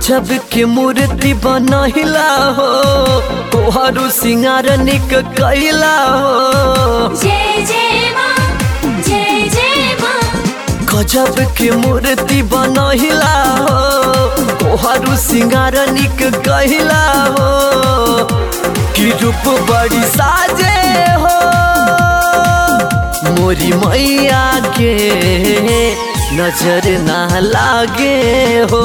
गजब के मूर्ति बनहिला हो तोहारू सिंगार निक कैला हो जय जय माँ जय जय माँ गजब के मूर्ति बनहिला हो तोहारू सिंगार निक कैला हो कि रूप बड़ी साजे हो मोरी मैया के नजर ना लागे हो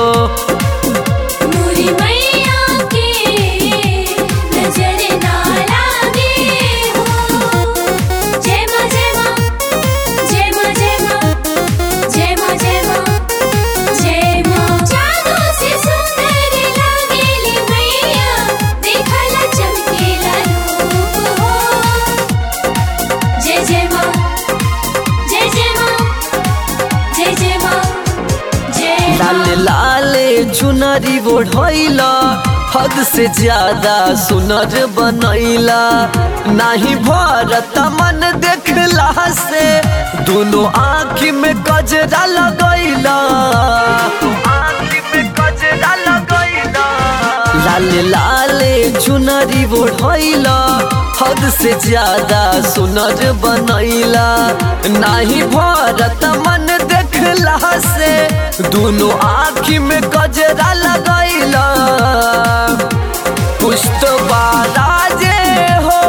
मोरी मैया के नजर ना लागे हो जय माँ जय माँ जय माँ जय माँ जय माँ जय माँ जय माँ जादू से सुंदर लागेली मैया देखला चमकेला रूप हो जय जय माँ जय जय माँ जय जय माँ जय लाल माँ लाल चुनरी ओढ़ैला हद से ज्यादा सुनर बनैला नाही भरत मन देखला से दोनों आँख में गजरा लगैला लाल लाल चुनरी ओढ़ैला हद से ज्यादा सुनर बनैला नाही भरत मन देखला से दोनों आँख में गजरा लगैला पुष्ट बाराजे हो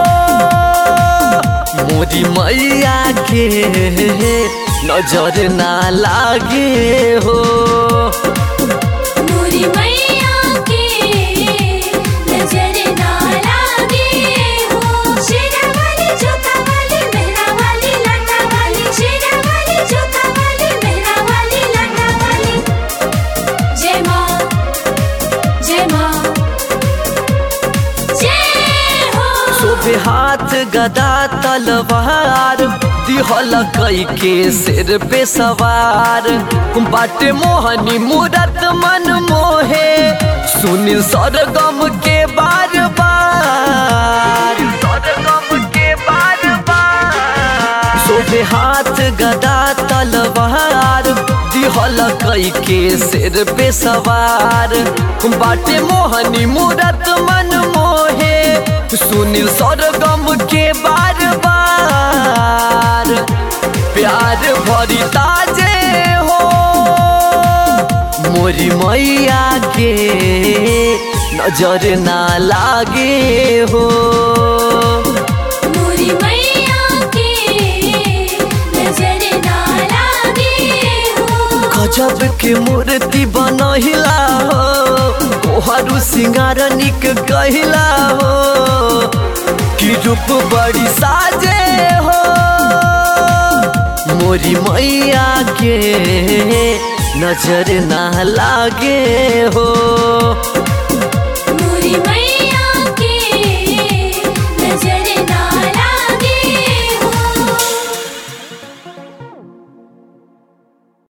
मोरी मैया के नजर ना लागे हो मोरी मैया के नजर ना लागे हो शेरा वाली जोता वाली मेहरा वाली लाटा वाली शेरा वाली जोता वाली मेहरा वाली लाटा वाली जय माँ जय माँ जय हो शोभे हाथ गदा तलवार दिहल कई के सिर पे सवार बाटे मोहनी मूरत मन मोहे सुनी सरगम के बार बार सरगम के बार बार शोभे हाथ गदा तलवार दिहल कई के सिर पे सवार बाटे मोहनी मूरत मन मोहे सुनील सरगम के बार बार प्यार भरी ताजे हो मोरी मैया के नजर ना लागे हो मोरी मैया के नजर ना लागे हो गजब के मूर्ति बनहिला हो तोहारू सिंगार निक कहिला हो कि रूप बड़ी साजे हो मोरी मैया के नजर ना लागे हो मोरी मैया